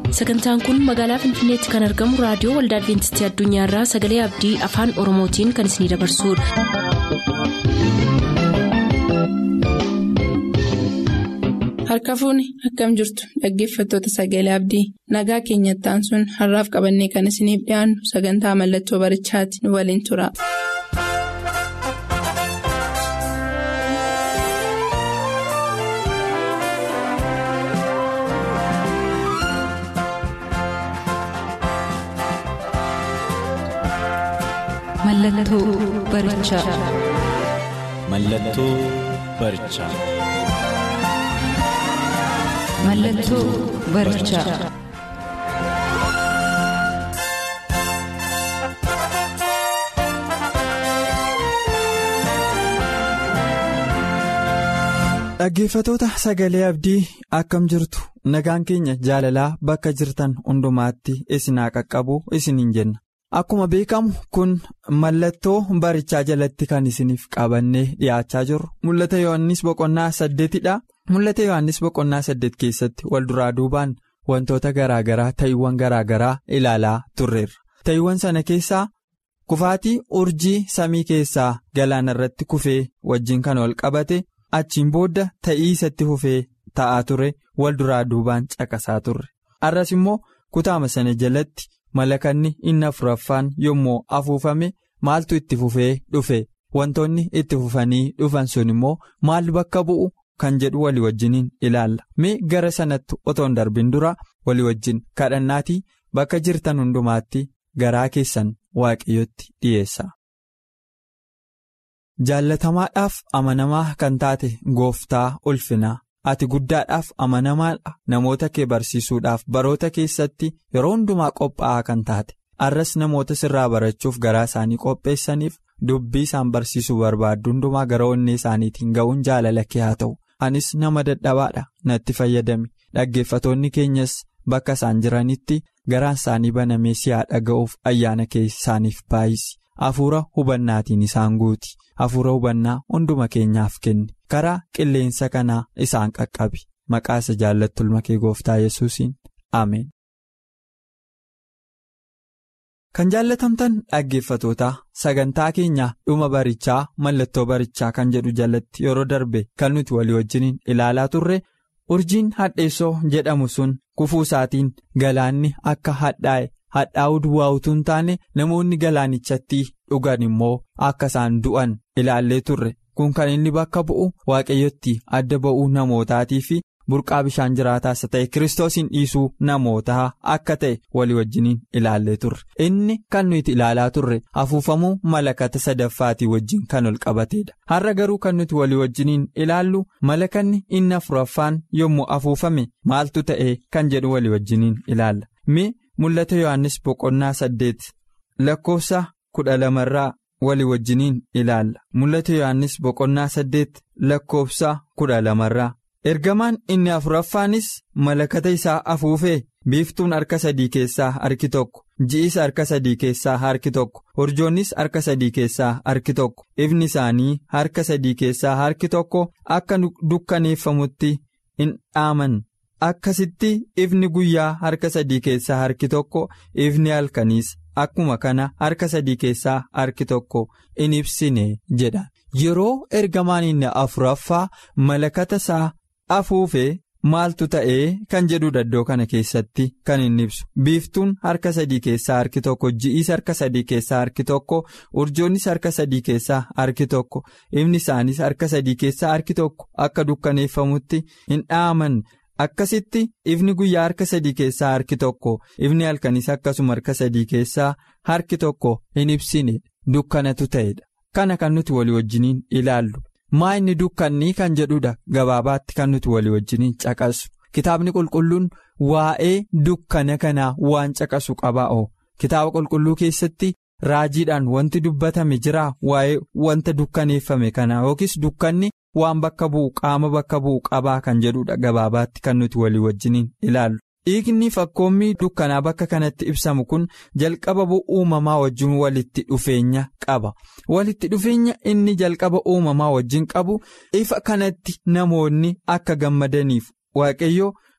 sagantaan kun magaalaa finfinneetti kan argamu raadiyoo waldaa adventistii addunyaarraa sagalee abdii afaan oromootiin kan isinidabarsudha. harka fuuni akkam jirtu dhaggeeffattoota sagalee abdii nagaa keenyattaan sun har'aaf qabannee kan isiniif dhiyaannu sagantaa mallattoo barichaati nu waliin tura. Mallattoo barichaa. Mallattoo barichaa. Mallattoo barichaa. Dhaggeeffatoota sagalee abdii akkam jirtu nagaan keenya jaalalaa bakka jirtan hundumaatti isinaa qaqqabu isiniin jenna. Akkuma beekamu kun mallattoo barichaa jalatti kan isiniif qabannee dhiyaachaa jirru mul'ata Yohaannis boqonnaa saddeetidha. Mul'ata Yohaannis boqonnaa saddeet keessatti wal duraa duubaan wantoota garaagaraa ta'iiwwan garaagaraa ilaalaa turreerra. Ta'iiwwan sana keessaa kufaatii urjii samii keessaa galaana irratti kufee wajjin kan wal qabate achiin booda ta'ii isatti fufee ta'aa ture wal duraa duubaan caqasaa turre. Arras immoo kutaama sana jalatti. Malakanni inni afuraffaan yommuu afuufame maaltu itti fufee dhufe wantoonni itti fufanii dhufan sun immoo maal bakka bu'u kan jedhu walii wajjiniin ilaalla mee gara sanatti otoo hin darbin dura walii wajjin kadhannaatii bakka jirtan hundumaatti garaa keessan waaqayyotti dhiyeessa. Jaallatamaadhaaf amanamaa kan taate gooftaa ulfinaa. ati guddaadhaaf amanamaadha namoota kee barsiisuudhaaf baroota keessatti yeroo hundumaa qophaa'aa kan taate arras namoota sirraa barachuuf garaa isaanii qopheessaniif dubbii isaan barsiisuu barbaaddu hundumaa gara onnee isaaniitiin ga'uun jaalala kee haa ta'u anis nama dadhabaadha natti fayyadami dhaggeeffatoonni keenyas bakka isaan jiranitti garaan isaanii banamee si'aa dhaga'uuf ayyaana kee isaaniif baay'isi hafuura hubannaatiin isaan guuti hafuura hubannaa hunduma keenyaaf kenni. karaa qilleensa kanaa isaan qaqqabi maqaa isa jaallattu ilma kee gooftaa yesuusiin ameen. kan jaallatamtan dhaggeeffatootaa sagantaa keenya dhuma barichaa mallattoo barichaa kan jedhu jalatti yeroo darbe kan nuti walii wajjiniin ilaalaa turre urjiin hadheessoo jedhamu sun kufuu isaatiin galaanni akka hadhaa'e hadhaa'uu duwwaa utuu hin taane namoonni galaanichatti dhugan immoo akka isaan du'an ilaallee turre. kun kan inni bakka bu'u waaqayyotti adda ba'uu namootaatii fi burqaa bishaan jiraataas ta'e kiristoosiin dhiisuu namootaa akka ta'e walii wajjiniin ilaallee turre inni kan nuti ilaalaa turre afuufamuu malakata sadaffaatii wajjin kan ol qabateedha har'a garuu kan nuti walii wajjiniin ilaallu malakanni inni afuraffaan yommuu afuufame maaltu ta'e kan jedhu walii wajjiniin ilaalla mee mul'ata yohannis boqonnaa saddeet lakkoofsa kudha lamarraa. walii wajjiniin ilaalla mul'ata yohannis boqonnaa saddeet lakkoofsa kudha lamarraa ergamaan inni afuraffaanis malakata isaa afuufee biiftuun harka sadii keessaa harki tokko ji'is harka sadii keessaa harki tokko urjoonnis harka sadii keessaa harki tokko ifni isaanii harka sadii keessaa harki tokko akka dukkaneeffamutti hin dhaaman akkasitti ifni guyyaa harka sadii keessaa harki tokko ifni halkaniis. Akkuma kana harka sadii keessaa harki tokko in ibsine jedha yeroo ergamaan inni afuraffaa malakata isaa afuufee maaltu ta'ee kan jedhudha iddoo kana keessatti kan inni ibsu biiftuun harka sadii keessaa harki tokko ji'is harka sadii keessaa harki tokko urjoonnis harka sadii keessaa harki tokko ifni isaanis harka sadii keessaa harki tokko akka dukkaneeffamutti hin dhaaman. Akkasitti ifni guyyaa harka sadii keessaa harki tokko ifni halkanis akkasuma harka sadii keessaa harki tokko hin ibsine dukkanatu ta'edha. Kana kan nuti walii wajjiniin ilaallu. Maa inni dukkanni kan jedhudha gabaabaatti kan nuti walii wajjiniin caqasu. Kitaabni qulqulluun waa'ee dukkana kanaa waan caqasu qabaa'oo. Kitaaba qulqulluu keessatti raajiidhaan wanti dubbatame jira waa'ee wanta dukkaneeffame kanaa yookiis dukkanni. waan bakka bu'u qaama bakka bu'u qabaa kan jedhudha gabaabaatti kan nuti walii wajjiniin ilaallu. Dhiigni fakkoommii dukkanaa bakka kanatti ibsamu kun jalqaba uumamaa wajjin walitti dhufeenya qaba. Walitti dhufeenya inni jalqaba uumamaa wajjin qabu ifa kanatti namoonni akka gammadaniif waaqayyo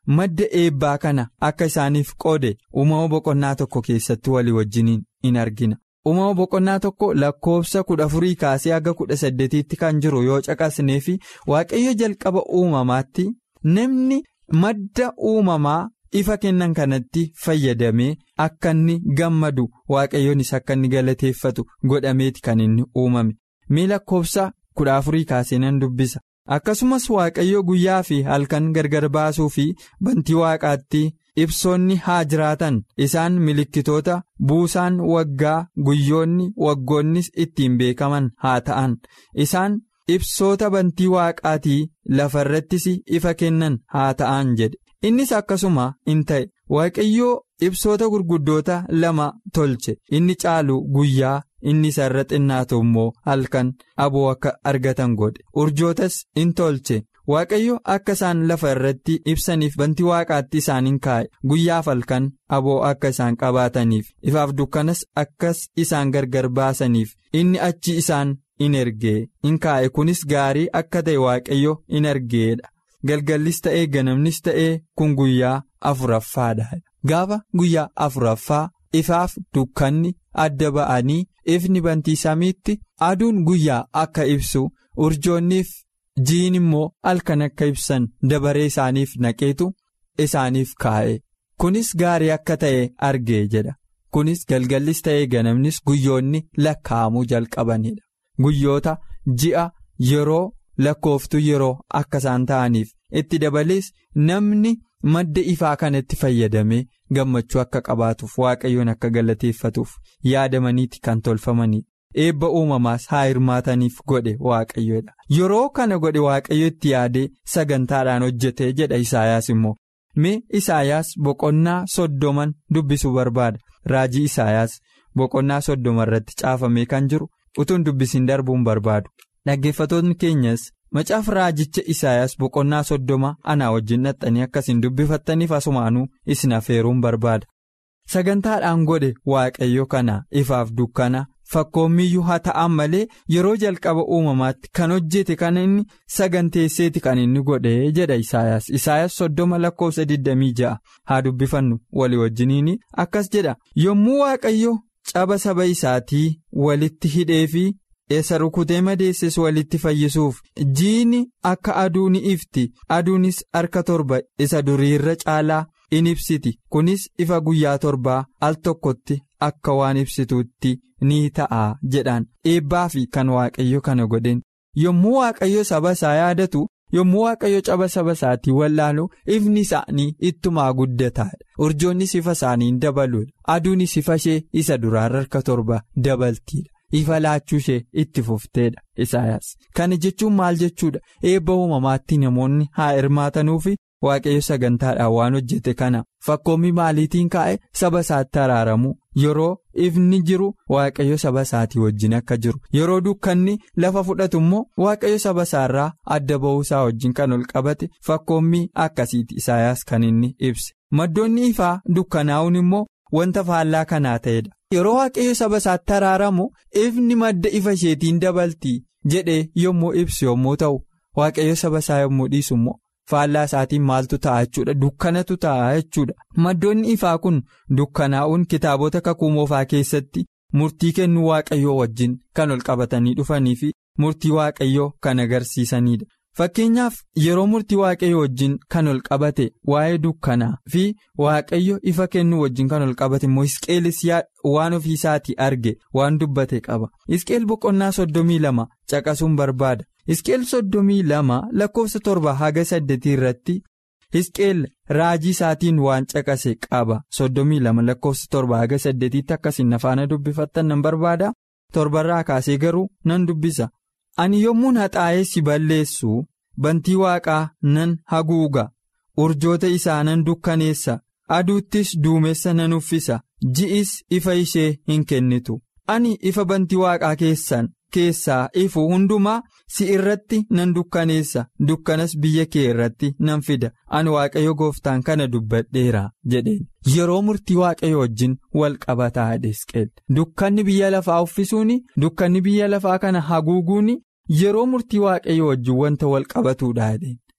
madda eebbaa kana akka isaaniif qoode uumama boqonnaa tokko keessatti walii wajjiniin in argina. uumama boqonnaa tokko lakkoofsa kudha afurii kaasee haga kudha saddeetiitti kan jiru yoo caqasnee fi waaqayyo jalqaba uumamaatti namni madda uumamaa ifa kennan kanatti fayyadamee akka inni gammadu waaqayyonis akka inni galateeffatu godhameeti kan inni uumame mee lakkoofsa kudha afurii kaasee nan dubbisa akkasumas waaqayyo guyyaa fi halkan gargar baasuu fi bantii waaqaatti. ibsoonni haa jiraatan isaan milikkitoota buusaan waggaa guyyoonni waggoonnis ittiin beekaman haa ta'an isaan ibsoota bantii waaqaatii lafarrattis ifa kennan haa ta'an jedhe innis akkasuma in ta'e waaqayyoo ibsoota gurguddoota lama tolche inni caalu guyyaa inni isa irra xinnaatu immoo halkan aboo akka argatan godhe urjootas in tolche. waaqayyo akka isaan lafa irratti ibsaniif bantii waaqaatti isaaniin kaa'e guyyaaf halkan aboo akka isaan qabaataniif ifaaf dukkanas akkas isaan gargar baasaniif inni achi isaan in ergee in kaa'e kunis gaarii akka ta'e waaqayyo in argeedha galgallis ta'ee ganamnis ta'ee kun guyyaa afuraffaadha gaafa guyyaa afuraffaa ifaaf dukkanni adda ba'anii ifni bantii samiitti aduun guyyaa akka ibsu urjoonniif. jiin immoo halkan akka ibsan dabaree isaaniif naqeetu isaaniif kaa'e kunis gaarii akka ta'e argee jedha kunis galgallis ta'ee ganamnis guyyoonni lakkaa'amuu jalqabanidha guyyoota ji'a yeroo lakkooftuu yeroo akka isaan ta'aniif itti dabalees namni madda ifaa kanatti fayyadamee gammachuu akka qabaatuuf waaqayyoon akka galateeffatuuf yaadamaniiti kan tolfamanidha. eebba uumamaas haa hirmaataniif godhe waaqayyoodha yeroo kana godhe waaqayyo itti yaadee sagantaadhaan hojjete jedha isaayaas immoo mee isaayaas boqonnaa soddoman dubbisuu barbaada raajii isaayaas boqonnaa soddoma irratti caafamee kan jiru utuun dubbisiin darbuun barbaadu dhaggeeffatoonni keenyas macaafa raajicha isaayaas boqonnaa soddoma anaa wajjin dhaxxanii akkasiin dubbifattaniif asumaanuu isin afeeruun barbaada sagantaadhaan godhe waaqayyo kana ifaaf dukkana. fakkoommiyyuu haa ta'an malee yeroo jalqaba uumamaatti kan hojjete kan inni saganteesseeti kan inni godhe jedha isaayaas isaayaas soddoma lakkoofsa 26 haa dubbifannu walii wajjiniin akkas jedha yommuu waaqayyo caba saba isaatii walitti hidhee fi isa rukutee madeesses walitti fayyisuuf jiini akka aduu ni ifti aduunis harka torba isa duriirra caalaa in ibsiti kunis ifa guyyaa torbaa al tokkotti akka waan ibsituutti ni ta'a jedhaan eebbaa fi kan waaqayyo kana godhen yommuu waaqayyo saba isaa yaadatu yommuu waaqayyo caba saba isaatii wallaalu ifni isaanii ittumaa guddataadha urjoonnis ifa isaanii dabaluudha aduunis ifa ishee isa duraarra harka torba dabaltiidha. ifa laachuu ishee itti fufteedha isaayaas kana jechuun maal jechuudha eebba uumamaatti namoonni haa hirmaatanuufi waaqayyo sagantaadhaan waan hojjete kana fakkoommii maaliitiin kaa'e saba isaatti araaramu yeroo ifni jiru waaqayyo saba isaatii wajjin akka jiru yeroo dukkanni lafa fudhatu immoo waaqayyo saba isaarraa adda ba'uu isaa wajjin kan ol qabate fakkoommii akkasiiti isaayaas kan inni ibse maddoonni ifaa dukkanaa'uun immoo wanta faallaa kanaa ta'edha. yeroo waaqayyo saba isaatti araaramu ifni madda ifa isheetiin dabalti jedhee yommuu ibsu yommuu ta'u waaqayyo saba isaa yommuu dhiisu immoo faallaa isaatiin maaltu ta'a jechuudha dukkanatu ta'a jechuudha maddoonni ifaa kun dukkanaa'uun kitaabota kakuu moofaa keessatti murtii kennuu waaqayyoo wajjin kan ol qabatanii dhufanii fi murtii waaqayyoo kan agarsiisanidha. Fakkeenyaaf yeroo murtii waaqayyo wajjin kan ol qabate waa'ee dukkanaa fi waaqayyo ifa kennuu wajjin kan ol qabate immoo Hisqeelis waan ofiisaatii arge waan dubbate qaba. Hisqeel boqonnaa soddomii lama caqasuun barbaada. Hisqeel soddomii lama lakkoofsa torba haga saddeetii irratti Hisqeel raajii isaatiin waan caqase qaba. Soddomii lama lakkoofsa torba haga saddeetiitti akkasiin afaana dubbifattan nan barbaada. Torbarraa kaasee garuu nan dubbisa. Ani yommuun haxaa'ee si balleessu bantii waaqaa nan haguuga urjoota isaa nan dukkaneessa aduuttis duumessa nan uffisa ji'is ifa ishee hin kennitu ani ifa bantii waaqaa keessan keessaa ifu hundumaa si irratti nan dukkaneessa dukkanas biyya kee irratti nan fida ani waaqayyo gooftaan kana dubbadheera jedheen yeroo murtii waaqayyo wajjin wal qabataa Hisqeel dukkanni biyya lafaa uffisuun dukkanni biyya lafaa kana haguuguun yeroo murtii waaqayyo wajjin wanta wal qabatuudha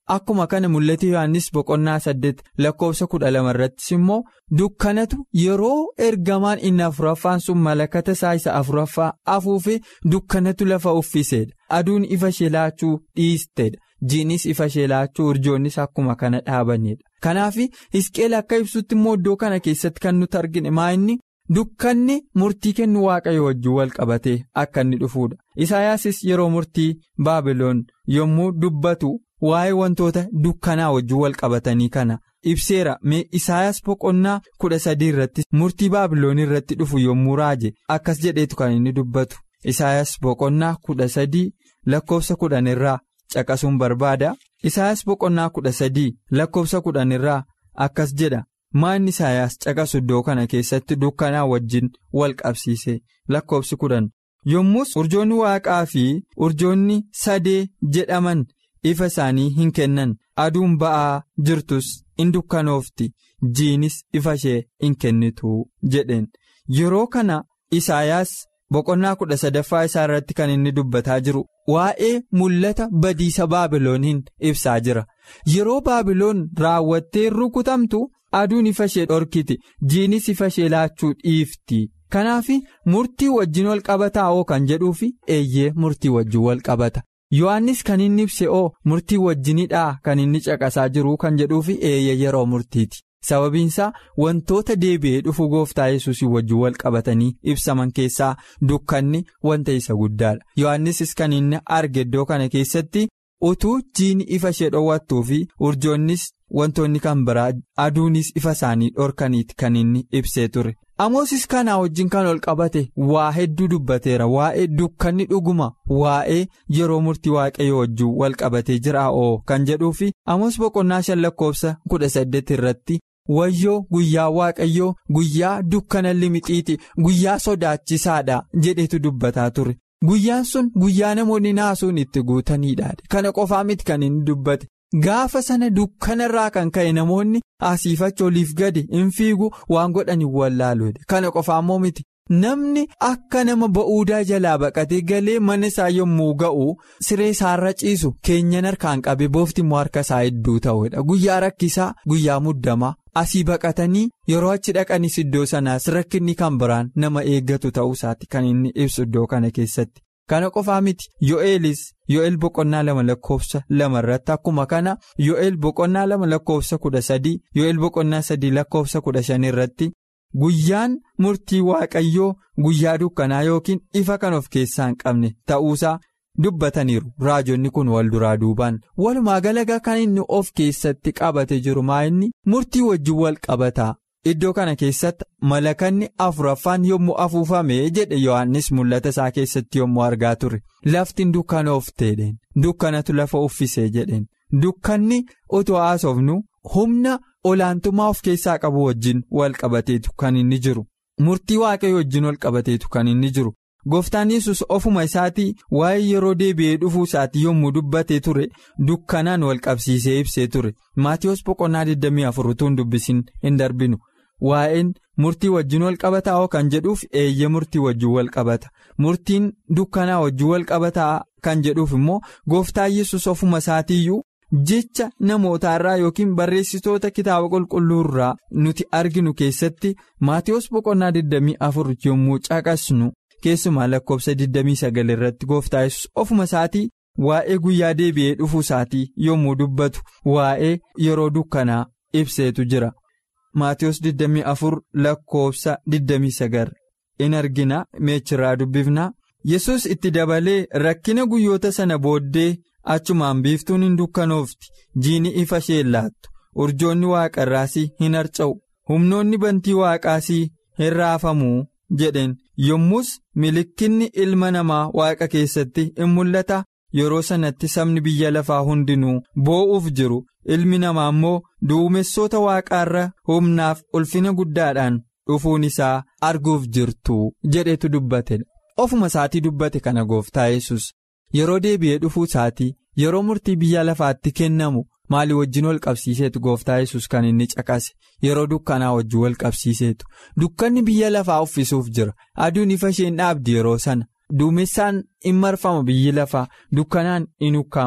akkuma kana mul'ata yohannis boqonnaa saddeet lakkoofsa kudha lama irrattis immoo dukkanatu yeroo ergamaan inni afuraffaan sun malakata isaa isa afuraffaa afuufee dukkanatu lafa uffiseedha aduun ifa ishee laachuu dhiisteedha jiinis ifa ishee laachuu urjoonnis akkuma kana dhaabanidha kanaaf hisqeel akka ibsutti immoo iddoo kana keessatti kan nuti argine maa inni. Dukkanni murtii kennu waaqayyo wajjin wal qabatee akka inni dhufuudha. Isaayaasis yeroo murtii Baabiloon yommuu dubbatu waa'ee wantoota dukkanaa wajjin wal qabatanii kana ibseera. Mee Isaayaas boqonnaa kudha sadii irratti murtii Baabiloon irratti dhufu yommuu raaje akkas jedheetu kan inni dubbatu. Isaayaas boqonnaa kudha sadii lakkoofsa kudhan irraa caqasuun barbaada. Isaayaas boqonnaa kudha sadii lakkoofsa kudhan irraa akkas jedha. Maanni Isaayaas caqasu iddoo kana keessatti dukkanaa wajjin wal qabsiise lakkoofsi kudhan yommus urjoonni waaqaa fi urjoonni sadee jedhaman ifa isaanii hin kennan aduun ba'aa jirtus in dukkanoofti jiinis ifa ishee hin kennitu jedheen yeroo kana Isaayaas boqonnaa kudha sadaffaa isaa irratti kan inni dubbataa jiru waa'ee mul'ata badiisa baabilooniin ibsaa jira yeroo baabiloon raawwattee rukutamtu. aduun ifa ishee dhorkiti jiinis ifa ishee laachuu dhiifti kanaaf murtii wajjin wal qabataa oo kan jedhuufi eeyyee murtii wajjin wal qabata yohannis kan inni ibse oo murtii wajjinidhaa kan inni caqasaa jiru kan jedhuufi eeyyee yeroo murtiiti sababiinsaa wantoota deebi'ee dhufu gooftaa yesuusii wajjin wal qabatanii ibsaman keessaa dukkanni wanta isa guddaadha yohannisis kan inni arge iddoo kana keessatti utuu jiini ifa ishee dhoowwattuu fi urjoonnis. Wantoonni kan biraa aduunis ifa isaanii dhorkaniiti kan inni ibsee ture. Amoosis kanaa wajjin kan ol qabate waa hedduu dubbateera waa'ee dukkanni dhuguma waa'ee yeroo murtii waaqayyo wajjin wal qabatee jira oo kan jedhuufi amoos boqonnaa shan lakkoofsa kudha saddeet irratti wayyoo guyyaa waaqayyoo guyyaa dukkana limixiiti guyyaa sodaachisaadha jedhetu dubbataa ture. Guyyaan sun guyyaa namoonni naasuun itti guutaniidha kana qofaa miti kan inni dubbate. Gaafa sana dukkanarraa kan ka'e namoonni asiifacha oliif gadi hin fiigu waan godhan hin wallaaluudha. Kana qofa ammoo miti. Namni akka nama ba'uudaa jalaa baqatee galee mana isaa yommuu ga'u siree isaarra ciisu keenyan harkaan qabe boofti immoo harka isaa hedduu ta'uudha. Guyyaa rakkisaa guyyaa muddamaa asii baqatanii yeroo achi dhaqanis iddoo sanaas rakkinni kan biraan nama eeggatu ta'uu isaati kan inni ibsu iddoo kana keessatti. Kana qofaa miti Yo'eelis Yo'eel boqonnaa lama lakkoofsa lama irratti akkuma kana Yo'eel boqonnaa lama lakkoofsa kudha sadii Yo'eel boqonnaa sadii lakkoofsa kudha shan irratti guyyaan murtii waaqayyoo guyyaa dukkanaa yookiin ifa kan of keessaa hin qabne ta'uusaa dubbataniiru raajonni kun wal duraa duubaan walumaa galagaa kan inni of keessatti qabate jiru maa inni murtii wajjin wal qabataa. Iddoo kana keessatti malakanni afuraffaan yommuu afuufame jedhe Yohaannis mul'ata isaa keessatti yommuu argaa ture lafti dukkanoofteedheen dukkanatu lafa uffisee jedheen dukkanni utuu haasofnu humna olaantummaa of keessaa qabu wajjin wal qabateetu kan inni jiru murtii waaqayyo wajjin wal qabateetu kan inni jiru gooftaan yesus ofuma isaatii waa'ee yeroo deebi'ee dhufuu isaatii yommuu dubbatee ture dukkanaan wal qabsiisee ibsee ture maatiyoos boqonnaa 24 utuu dubbisin hin darbinu. Waa'een murtii wajjin wal qabataa kan jedhuuf eeyyee murtii wajjin wal qabata murtiin dukkanaa wajjin wal qabataa kan jedhuuf immoo gooftaa yesus ofuma isaatiiyyuu jecha namootaarraa yookiin barreessitoota kitaaba qulqulluurraa nuti arginu keessatti maatiyoos boqonnaa 24 yommuu caqasnu keessumaa lakkoofsa 29 irratti gooftaa yesus ofuma isaatii waa'ee guyyaa deebi'ee dhufuu isaatii yommuu dubbatu waa'ee yeroo dukkanaa ibseetu jira. Maatiyoos 24 lakkoofsa 29 in argina meechirraa dubbifna yesus itti dabalee rakkina guyyoota sana booddee achumaan biiftuun hin dukkanoofti jiini ifa ishee laattu urjoonni waaqarraasii hin harca'u humnoonni bantii waaqaasii hin raafamuu jedheen yommus milikinni ilma namaa waaqa keessatti in mul'ata yeroo sanatti sabni biyya lafaa hundinuu boo'uuf jiru. ilmi namaa immoo duumessoota waaqaarra humnaaf ulfina guddaadhaan dhufuun isaa arguuf jirtu jedhetu dubbate ofuma isaatii dubbate kana gooftaa yesus yeroo deebi'ee dhufuu isaatii yeroo murtii biyya lafaatti kennamu maalii wajjin wal qabsiiseetu gooftaa yesus kan inni caqase yeroo dukkanaa wajjin wal qabsiiseetu dukkanni biyya lafaa uffisuuf jira aduun ifa isheen dhaabdi yeroo sana duumessaan in marfama biyyi lafaa dukkanaan in ukkaamama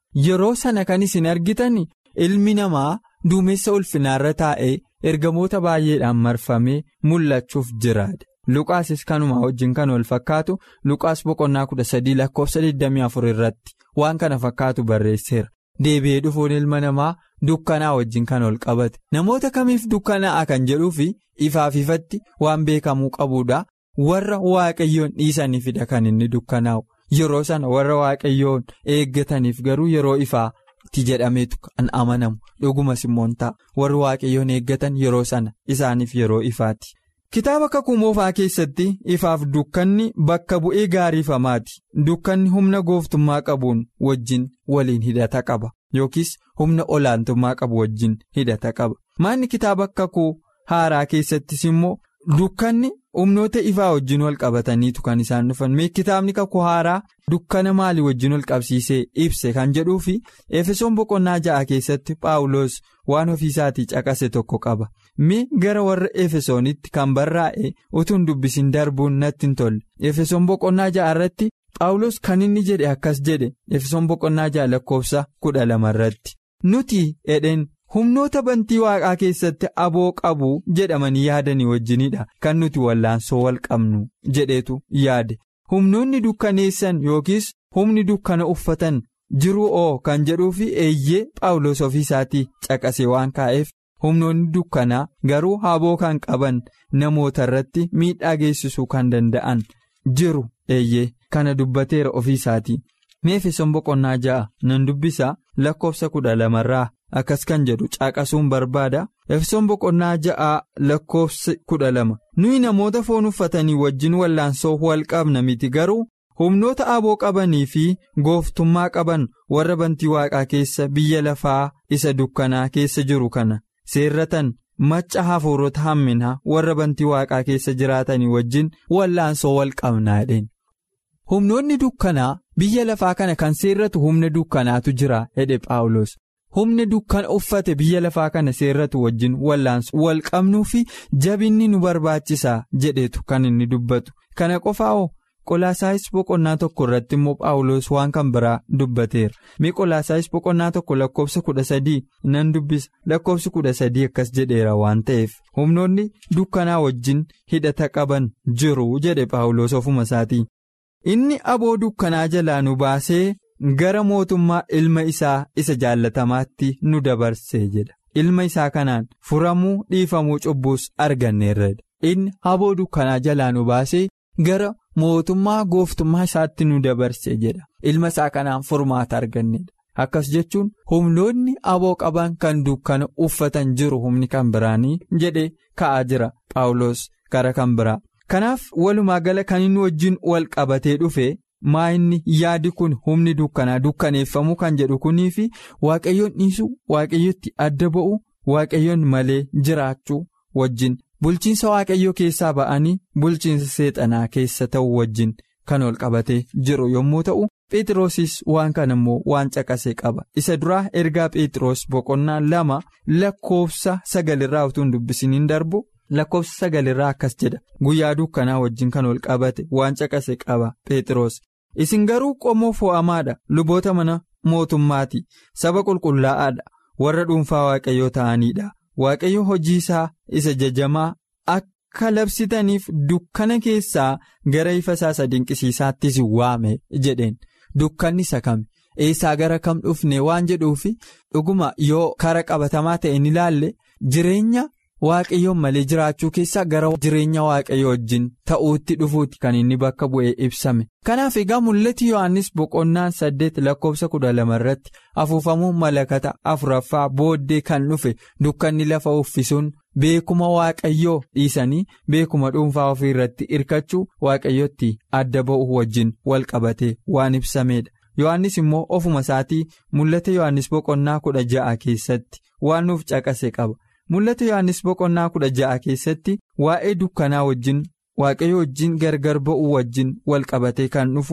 yeroo sana kan isin argitan ilmi namaa duumessa ulfinaarra taa'ee ergamoota baay'eedhaan marfamee mul'achuuf jiraadha. Luqaasis kanumaa wajjin kan wal fakkaatu Luqaas boqonnaa kudha sadii lakkoofsa 24 irratti waan kana fakkaatu barreesseera. Deebi'ee dhufuun ilma namaa dukkanaa wajjin kan ol qabate namoota kamiif dukkanaa'a kan jedhuu fi ifaaf ifatti waan beekamuu qabuudha warra waaqayyoon dhiisaniifidha kan inni dukkanaa'u yeroo sana warra waaqayyoon eeggataniif garuu yeroo ifaatti jedhameetu kan amanamu dhugumas immoo ta'a warri waaqayyoon eeggatan yeroo sana isaaniif yeroo ifaati. Kitaaba kakuu moofaa keessatti ifaaf dukkanni bakka bu'ee gaariifamaati. Dukkanni humna gooftummaa qabuun wajjin waliin hidhata qaba yookiis humna olaantummaa qabu wajjin hidhata qaba. Maanni kitaaba kakuu haaraa keessattis immoo dukkanni humnoota ifaa wajjin wal qabataniitu kan isaan dhufan. Mee kitaabni kakuu haaraa dukkana maalii wajjin wal qabsiisee ibse kan jedhuu fi efesoon boqonnaa ja'a keessatti paawuloos waan ofiisaatii caqase tokko qaba. Mee gara warra efesoonitti kan barraa'e utuun dubbisin darbuun natti hin tolle. Efesoon boqonnaa ja'a irratti paawuloos kan inni jedhe akkas jedhe efesoon boqonnaa ja'a lakkoofsa kudha lama irratti. Nuti edheen humnoota bantii waaqaa keessatti aboo qabu jedhamanii yaadanii wajjinidha kan nuti wallaansoo wal qabnu jedheetu yaade. Humnoonni dukkaneessan yookiis humni dukkana uffatan jiruu oo kan jedhuu fi eeyyee paawuloos ofiisaatii caqase waan kaa'eef. humnoonni dukkanaa garuu haboo kan qaban namoota irratti miidhaa geessisuu kan danda'an jiru eeyyee kana dubbateera ofiisaatii efesoon boqonnaa ja'a nan dubbisa lakkoofsa kudha lamarraa akkas kan jedhu caqasuun barbaada efesoon boqonnaa ja'a lakkoofsa kudha lama nuyi namoota foon uffatanii wajjin wallaansoo wal qabna miti garuu humnoota aboo qabanii fi gooftummaa qaban warra bantii waaqaa keessa biyya lafaa isa dukkanaa keessa jiru kana. seerratan macca hafuurota hamminaa warra bantii waaqaa keessa jiraatanii wajjin wallaansoo wal qabnaadheen. Humnoonni dukkanaa biyya lafaa kana kan seerratu humna dukkanaatu jira jedhe Phaawulos. Humni dukkana uffate biyya lafaa kana seerratu wajjin wallaansoo wal qabnuu fi jabinni nu barbaachisaa jedhetu kan inni dubbatu. Kana qofaa'oo qolaasaayis boqonnaa tokko irratti immoo Phaawulos waan kan biraa dubbateera. Mee qolaasaayis boqonnaa tokko lakkoofsa kudha sadii nan dubbisa lakkoofsi kudha sadii akkas jedheera waan ta'eef humnoonni dukkanaa wajjin hidhata qaban jiru jedhe Phaawulos ofuma isaatii. Inni aboo dukkanaa jalaa nu baasee gara mootummaa ilma isaa isa jaallatamaatti nu dabarsee jedha. Ilma isaa kanaan furamuu dhiifamuu cubbuus arganneerradha. Inni aboo dukkanaa jalaa nu baasee gara mootummaa gooftummaa isaatti nu dabarse jedha. Ilma isaa kanaan furmaata argannedha. Akkas jechuun humnoonni aboo qaban kan dukkana uffatan jiru humni kan biraanii jedhee ka'aa jira Phaawulos gara kan biraa. Kanaaf walumaa gala kan inni wajjin wal qabatee dhufe maa inni yaadi kun humni dukkanaa dukkaneeffamuu kan jedhu kunii fi waaqayyoon dhiisuu waaqayyotti adda ba'uu waaqayyoon malee jiraachuu wajjin bulchiinsa waaqayyoo keessaa ba'anii bulchiinsa seexanaa keessa ta'uu wajjin kan wal qabatee jiru yommuu ta'u Phexrosis waan kana immoo waan caqasee qaba isa duraa ergaa Phexros boqonnaa lama lakkoofsa sagalirraa utuu hin dubbisiniin darbu. lakkoofsa sagalirraa akkas jedha guyyaa dukkanaa wajjin kan wal qabate waan caqase qaba Phexros isin garuu qomoo fo'amaadha luboota mana mootummaati saba qulqullaa'aadha warra dhuunfaa waaqayyoo ta'aniidha waaqayyo hojii isaa isa jajamaa akka labsitaniif dukkana keessaa gara ifa isaa isa dinqisiisaattis waame jedheen dukkanni isa kami eessaa gara kam dhufne waan jedhuufi dhuguma yoo kara qabatamaa ta'e ni ilaalle jireenya. Waaqayyoon malee jiraachuu keessaa gara jireenya waaqayyoo wajjin ta'uutti dhufuuti kan inni bakka bu'ee ibsame. Kanaaf egaa mul'ati Yohaannis boqonnaan saddeet lakkoofsa kudha lama irratti afuufamuu malakata afuraffaa booddee kan dhufe dukkanni lafa uffisuun beekuma waaqayyoo dhiisanii beekuma dhuunfaa ofii irratti hirkachuu waaqayyootti adda ba'uu wajjin wal qabatee waan ibsameedha. Yohaannis immoo ofuma isaatii mul'ata Yohaannis boqonnaa kudha ja'a keessatti waan nuuf caqase qaba. Mul'ata Yohaannis boqonnaa kudha ja'a keessatti waa'ee dukkanaa wajjin waaqayyo wajjin gargar ba'uu wajjin wal qabatee kan dhufu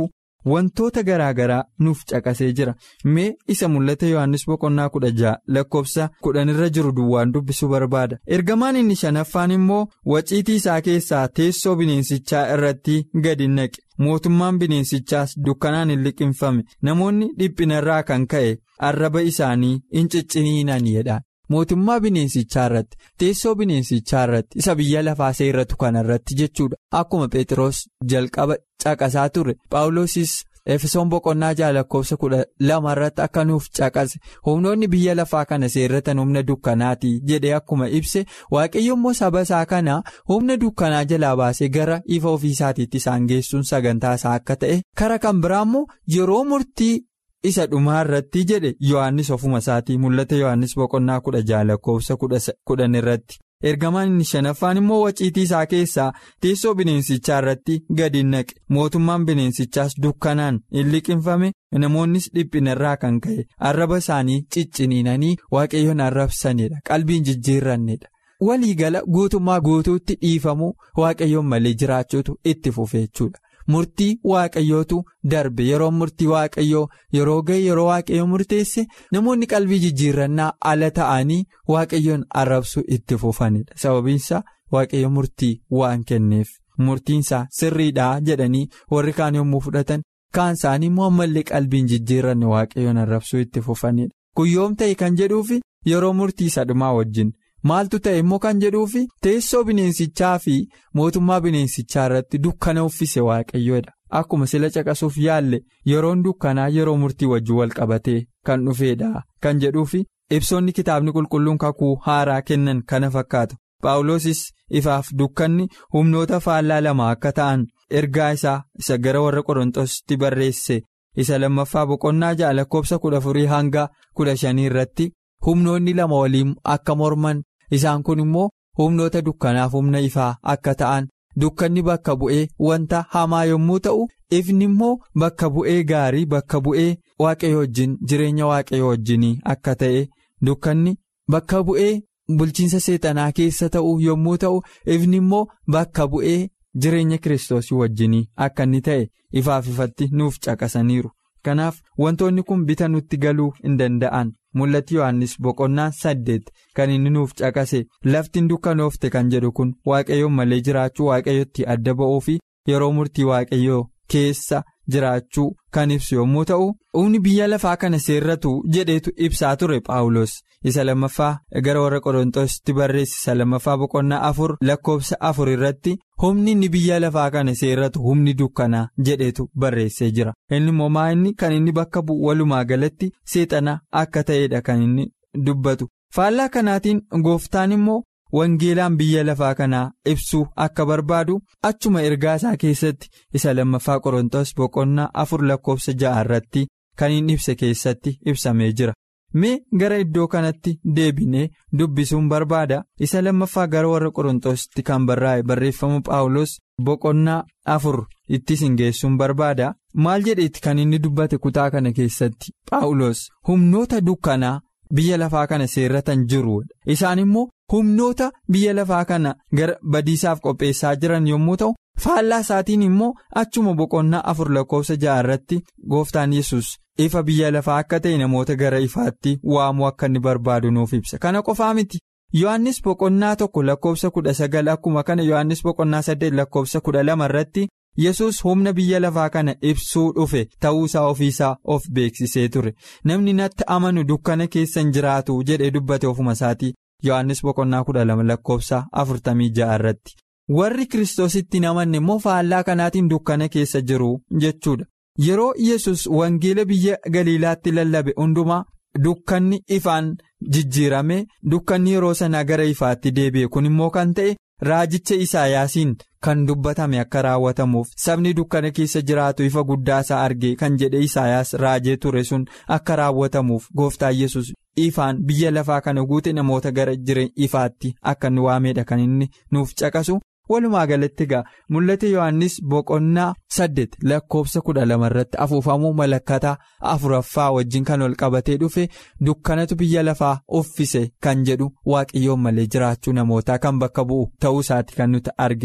wantoota garaa garaa nuuf caqasee jira mee isa mul'ata yohannis boqonnaa kudha ja'a lakkoofsa kudhanirra jiru duwwaan dubbisuu barbaada ergamaan inni shanaffaan immoo waciitii isaa keessaa teessoo bineensichaa irratti gadi naqe mootummaan bineensichaas dukkanaan hin liqinfame namoonni dhiphinarraa kan ka'e arraba isaanii hin cicciniinan jedha. mootummaa bineensichaa irratti teessoo bineensichaa irratti isa biyya lafaa seerratu kana irratti jechuudha akkuma phexros jalqaba caqasaa ture paawulosis efesoon boqonnaa ja'a lakkoofsa kudha lama irratti akka nuuf caqase humnoonni biyya lafaa kana seerratan humna dukkanaati jedhee akkuma ibse waaqayyo immoo saba isaa kana humna dukkanaa jalaa baasee gara ifa ofiisaatiitti isaan geessuun sagantaa isaa akka ta'e kara kan biraa immoo yeroo murtii. isa dhumaa irratti jedhe yohannis ofuma isaatii mul'ata yohannis boqonnaa kudha ja'a lakkoofsa kudhan irratti ergamaan inni shanaffaan immoo waciitii isaa keessaa teessoo bineensichaa irratti gadi naqe mootummaan bineensichaas dukkanaan hin liqinfame namoonnis dhiphinarraa kan ka'e arraba isaanii cicciniinanii waaqayyoon arrabsanidha qalbiin jijjiirrannedha waliigala guutummaa guutuutti dhiifamuu waaqayyoon malee jiraachuutu itti fufe jechuudha. murtii waaqayyootu darbe yeroo murtii waaqayyoo yeroo ga'e yeroo waaqayyoo murteesse namoonni qalbii jijjiirrannaa ala ta'anii waaqayyoon arrabsuu itti fufanidha sababiinsa waaqayyo murtii waan kenneef murtiinsaa sirriidhaa jedhanii warri kaan yommuu fudhatan kaan isaanii immoo ammallee qalbiin jijjiirranne waaqayyoon arrabsuu itti fufanidha guyyoom ta'e kan jedhuufi yeroo murtii sadhumaa wajjin. maaltu ta'e immoo kan jedhuufi teessoo bineensichaa fi mootummaa bineensichaa irratti dukkana uffise waaqayyoodha akkuma sila caqasuuf yaalle yeroon dukkanaa yeroo murtii wajjin wal qabatee kan dhufeedha kan jedhuufi ibsoonni kitaabni qulqulluun kakuu haaraa kennan kana fakkaatu paawulosis ifaaf dukkanni humnoota faallaa lama akka ta'an ergaa isaa isa gara warra qorontositti barreesse isa lammaffaa boqonnaa ja'a lakkoofsa kudha afurii hanga kudha shanii irratti humnoonni lama waliin akka morman. Isaan kun immoo humnoota dukkanaaf humna ifaa akka ta'an dukkanni bakka bu'ee wanta hamaa yommuu ta'u ifni immoo bakka bu'ee gaarii bakka bu'ee waaqayyo wajjin jireenya waaqayyo wajjinii akka ta'e dukkanni bakka bu'ee bulchiinsa seexanaa keessa ta'u yommuu ta'u ifni immoo bakka bu'ee jireenya kiristoosii wajjinii akka inni ta'e ifaaf ifatti nuuf caqasaniiru. Kanaaf wantoonni kun bita nutti galuu hin danda'an mul'ati Yohaannis boqonnaa saddeet kan inni nuuf caqase laftiin dukkanoofte kan jedhu kun waaqayyoon malee jiraachuu waaqayyotti adda ba'uu fi yeroo murtii waaqayyoo keessa jiraachuu kan ibsu yommuu ta'u humni biyya lafaa kana seerratu jedheetu ibsaa ture paawulos isa lammaffaa gara warra qorontositti barreesse isa lammaffaa boqonnaa afur lakkoofsa afur irratti. humni inni biyya lafaa kana seerratu humni dukkanaa jedhetu barreessee jira inni immoo maa inni kan inni bakka bu'u walumaa galatti seexana akka ta'edha kan inni dubbatu faallaa kanaatiin gooftaan immoo wangeelaan biyya lafaa kanaa ibsuu akka barbaadu achuma ergaa isaa keessatti isa lammaffaa qorontos boqonnaa afur lakkoofsa ja'a irratti kan inni ibse keessatti ibsamee jira. mee gara iddoo kanatti deebinee dubbisuun barbaada isa lammaffaa gara warra qorontositti kan barraa'e barreeffama paawulos boqonnaa afur itti sin geessuun barbaada maal jedheetti kan inni dubbate kutaa kana keessatti paawulos humnoota dukkanaa biyya lafaa kana seerratan jiru isaan immoo humnoota biyya lafaa kana gara badiisaaf qopheessaa jiran yommuu ta'u faallaa isaatiin immoo achuma boqonnaa afur lakkoofsa ja'a irratti gooftaan yesus ifa biyya lafaa akka ta'e namoota gara ifaatti waamuu akka inni barbaadu nuuf ibsa kana qofaa miti yohannis boqonnaa tokko lakkoofsa kudha sagal akkuma kana yohannis boqonnaa saddeet lakkoofsa kudha lama irratti yesus humna biyya lafaa kana ibsuu dhufe ta'uusaa ofiisaa of beeksisee ture namni natti amanu dukkana keessan jiraatu jedhee dubbate ofuma isaatii yohannis boqonnaa kudha lama lakkoofsa afurtamii ja'a irratti. warri kiristoositti namanne immoo faallaa kanaatiin dukkana keessa jiru jechuudha yeroo yesus wangeela biyya galiilaatti lallabe hundumaa dukkanni ifaan jijjiirame dukkanni yeroo sanaa gara ifaatti deebi'e kun immoo kan ta'e raajicha isaayaasiin kan dubbatame akka raawwatamuuf sabni dukkana keessa jiraatu ifa guddaa isaa arge kan jedhe isaayaas raajee ture sun akka raawwatamuuf gooftaa yesus ifaan biyya lafaa kana guute namoota gara jireenya ifaatti akka inni waameedha kan inni nuuf caqasu. walumaa galatti egaa mul'ate yohannis boqonnaa saddeet lakkoofsa kudha lama irratti afuufamuu malakkataa afuraffaa wajjin kan ol qabatee dhufe dukkanatu biyya lafaa uffise kan jedhu waaqayyoon malee jiraachuu namootaa kan bakka bu'u ta'uu isaati kan nuti arginu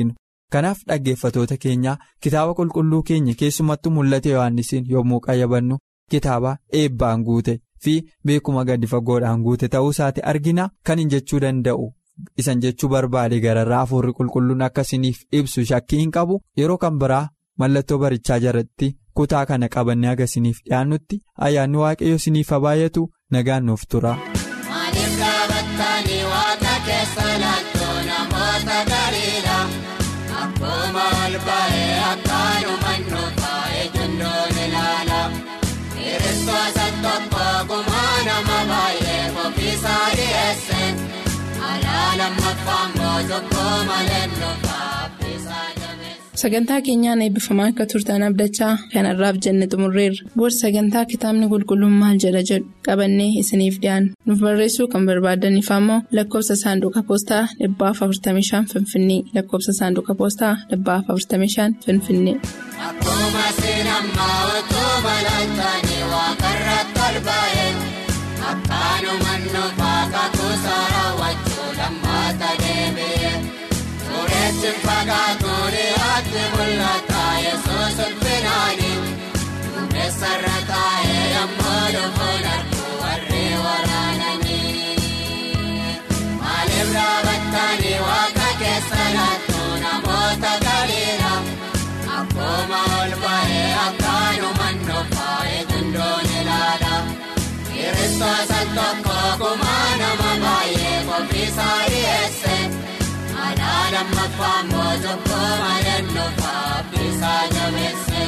kanaaf dhaggeeffatoota keenyaa kitaaba qulqulluu keenya keessumattuu mul'ata yohannisiin yommuu qayyabannu kitaaba eebbaan guute fi beekuma gadi fagoodhaan guute ta'uu isaati argina kan hin jechuu danda'u isan jechuu barbaade gararraa hafuurri qulqulluun akkasiniif ibsu shakkii hin qabu yeroo kan biraa mallattoo barichaa jalatti kutaa kana qabannee agarsiiniif dhiyaannutti ayyaanni waaqayyo siniif baay'atu nagaan nuuf tura. Maaliif dhaabattanii waaqa keessa laaltoo namoota galiidha? Akkuma ol ba'ee akkaanuma nuufaa eegundoon ilaala. Kiristoota tokko gumaa nama baay'ee ofiisaa dhiyeesse. Alaa lammaffaan mootokkoo malee nuufaa abbiisaa jabeesse. Sagantaa keenyaan eebbifamaa akka turtan abdachaa kanarraaf jenne xumurreerra. Booda sagantaa kitaabni qulqulluun maal jedha jedhu qabannee isiniif dhiyaanna. Nuuf barreessuu kan barbaadaniif ammoo lakkoofsa saanduqa poostaa 45 Finfinnee lakkoofsa saanduqa poostaa 45 Finfinnee. Akkuma sinammaa otoo malaaltanii waaqarratti ol ba'e akkaanuma nuufaa kakuusaa raawwachuu lammaata deebi'e tureetti fagaatu dhiyaatti mul'ata yesuus ulfinaani duumessarra taa'ee yemmuu dhufuun arguu warri waraananii maaliif dhaabattanii waaqa keessa laattuu namoota galiidha. Akkuma ol ba'ee akkaanuma nuufaa eegundoon ilaala. Kiristoota tokko gumaa nama baay'ee ofiisaa dhiyeesse. Alaa lammaffaan mootokkoo malee nuufaa abbiisaa jabeesse.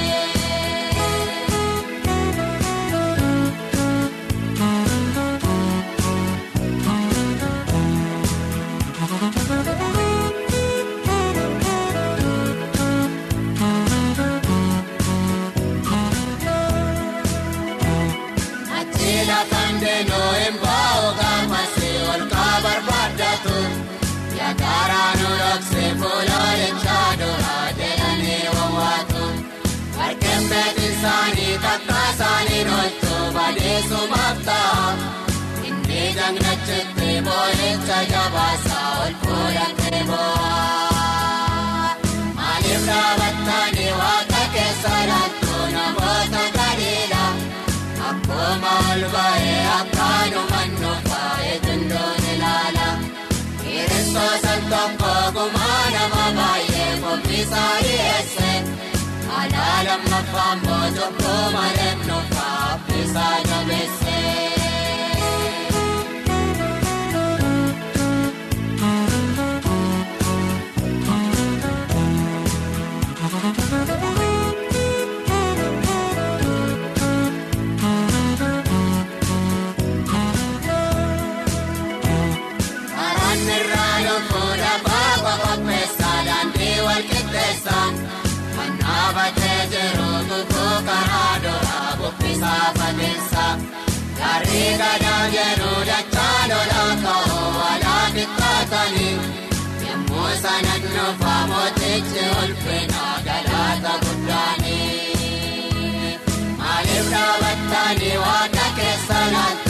Achi lafaan deemnoo hin bahu gaafasi ol kaa barbaadatu. Yaakaraa nu dhoksee fuuloolichaa duraa jedhanii wawwaatu. Harkeen beekni isaanii takka isaanii noottu badeessumaaf ta'a. Inni jagnachitti boolicha jabaasaa ol fuudhatee boo'a. Maaliif dhaabattanii waaqa keessa laattuu namoota galiidha? Akkuma ol ba'ee akkaanuma nuufaa eegundoon ilaala. Kiristoota tokko gumaa nama baay'ee ofiisaa dhiyeesse. Alaa lammaffaan mootokkoo malee nuufaa abbiisaa jabeesse. Karaan irraa lubbuudha baaba qopheessaa daandii wal qixxeessaa. Kan dhaabatee jiru guguu karaa duraa bubbisaa fageessa. Garri gadaa jedhu dachaa lolaa ka'uu walaa qixxaatanii. Yemmuu sana nuufaa mootichi ulfina galaata guddaanii. Maaliif dhaabattanii waaqa keessa laata?